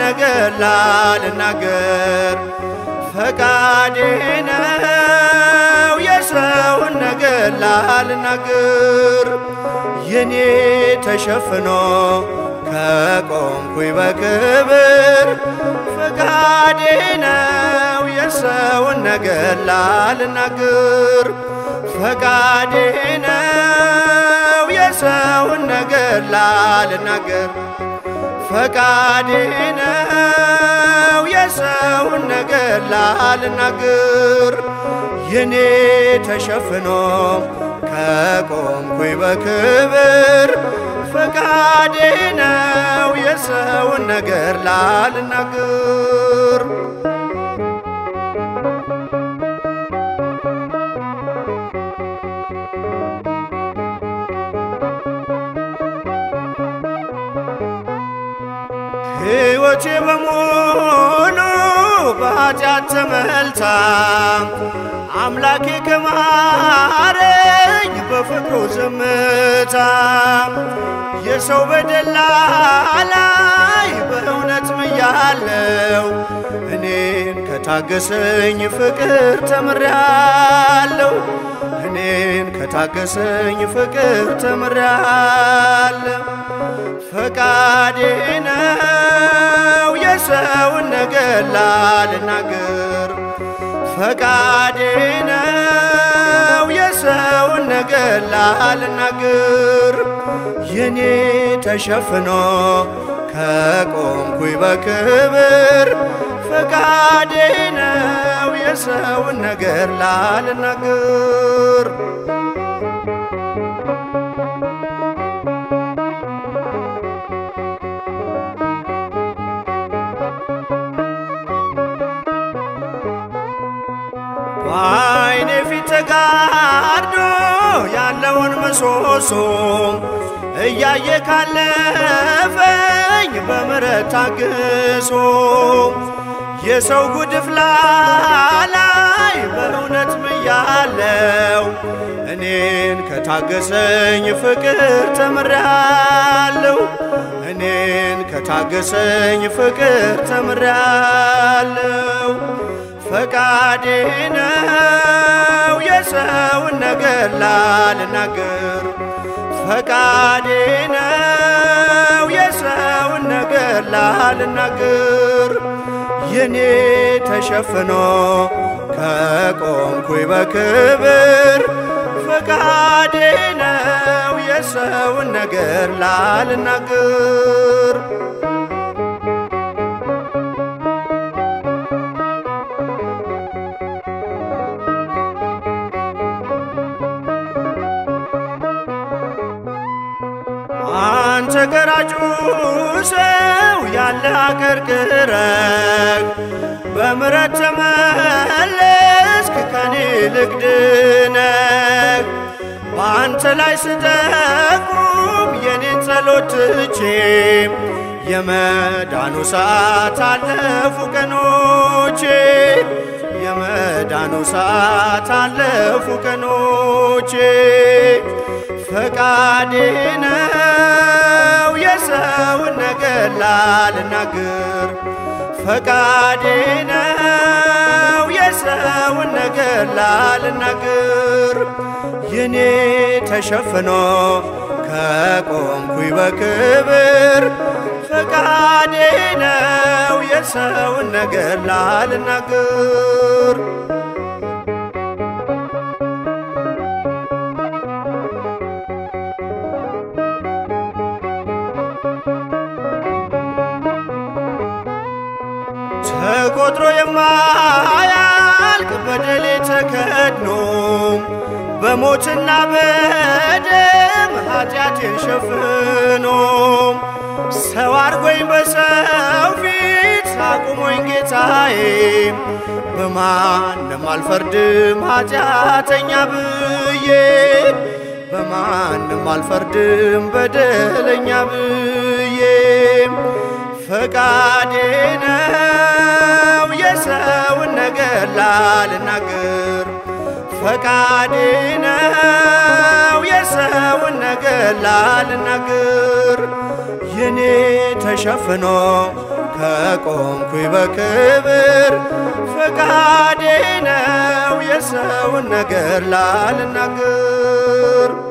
ነገር ላልናገር ፈቃዴ ነው የሰውን ነገር ላልናገር የኔ ተሸፍኖ ከቆምኩኝ በክብር ፈቃዴ ነው የሰውን ነገር ላልናገር ፈቃዴ ነው የሰውን ነገር ላልናገር ፈቃዴ ነው የሰውን ነገር ላልናገር የኔ ተሸፍኖ ከቆምኩኝ በክብር ፈቃዴ ነው የሰውን ነገር ላልናገር ሕይወቴ በሙሉ በኃጢአት ተመልታ አምላኬ ከማረኝ በፍቅሩ ዝምታ የሰው በደላ ላይ በእውነት ምያለው እኔን ከታገሰኝ ፍቅር ተምሬያለሁ እኔን ከታገሰኝ ፍቅር ተምሬያለሁ ፈቃዴ ነው የሰውን ነገር ላልናገር ፈቃዴ ነው የሰውን ነገር ላልናገር የኔ ተሸፍኖ ከቆምኩኝ በክብር ፈቃዴ ነው የሰውን ነገር ላልናገር በዓይኔ ፊት ተጋርዶ ያለውን ምሰሶ እያየ ካለፈኝ በምሕረት ታግሶ የሰው ጉድፍ ላላይ በእውነት ምያለው እኔን ከታገሰኝ ፍቅር ተምሬያለሁ እኔን ከታገሰኝ ፍቅር ተምሬያለሁ ፈቃዴ ነው የሰውን ነገር ላልናገር ፈቃዴ ነው የሰውን ነገር ላልናገር የኔ ተሸፍኖ ከቆምኩኝ በክብር ፈቃዴ ነው የሰውን ነገር ላልናገር አንተ ገራጩ ሰው ያለ አቀርቅረህ በምሕረት ተመለስክ ከኔ ልግድነህ በአንተ ላይ ስጠቁም የኔን ጸሎት ትቼ የመዳኑ ሰዓት አለፉ ቀኖቼ የመዳኑ ሰዓት አለፉ ቀኖቼ ፈቃዴ ነው የሰውን ነገር ላልናገር ፈቃዴ ነው የሰውን ነገር ላልናገር የኔ ተሸፍኖ ከቆምኩኝ በክብር ፈቃዴ ነው የሰውን ነገር ላልናገር ተቆጥሮ የማያልቅ በደሌ ተከድኖ በሞትና በደም ኃጢአቴን ሸፍኖ ሰው አርጎኝ በሰው ፊት አቁሞኝ ጌታዬ በማንም አልፈርድም ኃጢአተኛ ብዬ በማንም አልፈርድም በደለኛ ብዬ ፈቃዴ ነው የሰውን ነገር ላልናገር ፈቃዴ ነው የሰውን ነገር ላልናገር የኔ ተሸፍኖ ከቆምኩኝ በክብር ፈቃዴ ነው የሰውን ነገር ላልናገር